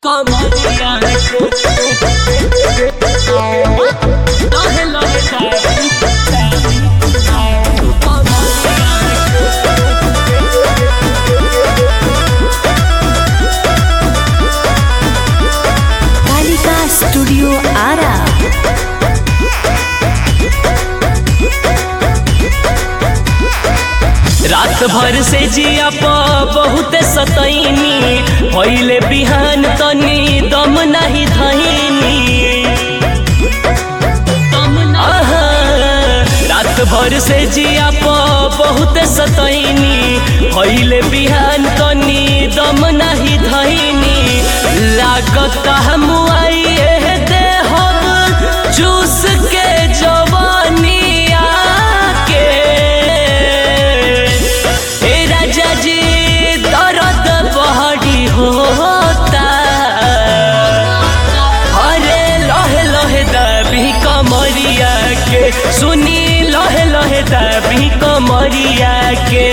कमरिया लहे लहे जाई कालिका स्टूडियो आरा रात भर से जिया प बहुत सतैनी पहिले बिहान तनी दम नहीं धैनी आहा, रात भर से जिया प बहुत सतैनी पहिले बिहान तनी दम नहीं धैनी लागत हम आइए दे हम चूस के जवानिया के ए राजा जी दर्द बहरी होता अरे लहे लहे दबी कमरिया के सुनी लहे लहे दबी कमरिया के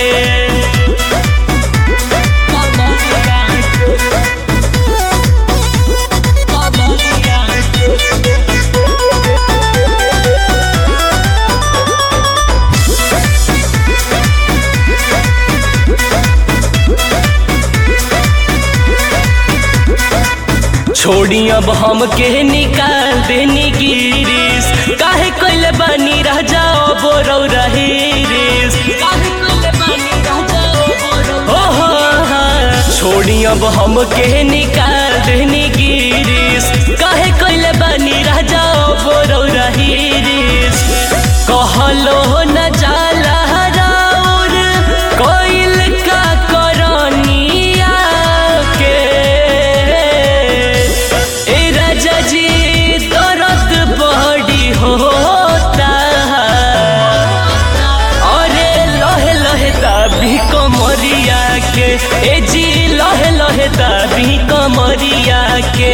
छोड़ी अब हम के निकाल देनी गिरीस काहे कइले बानी राजा बोरौ रहीरिस काहे कइले बानी राजा बोरौ हो हो छोड़ी अब हम के निकाल देनी गिरीस काहे कइले बानी राजा बोरौ रहीरिस कहलो न जाला राउर कोइल का करनिया के ए राजा जी दर्द बड़ी होता अरे लहे लहे तभी कमरिया के ए जी लहे लहे तभी कमरिया के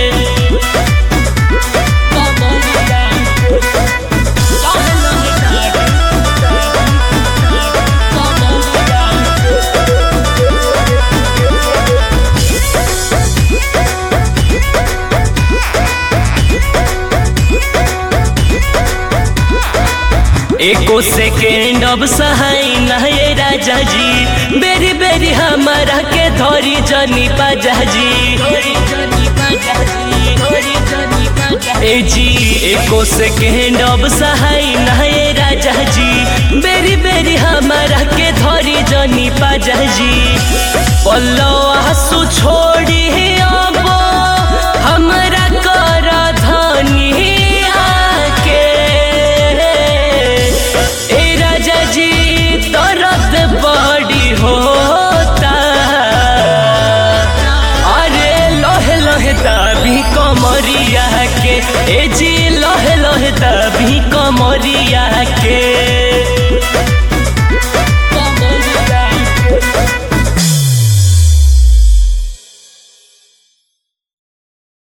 एको सेकेंड अब सहाय नहे राजा जी बेरी बेरी हमारा के धोरी जनी पाजा जी ए जी एको सेकेंड अब सहाय नहे राजा जी बेरी बेरी हमारा के धोरी जनी पाजा जी पल्लो आंसू छोड़ी अब हमरा कर धनिया के ए राजा जी दर्द बड़ी होता अरे लहे लहे तभी कमरिया के ए जी लहे लहे तभी कमरिया के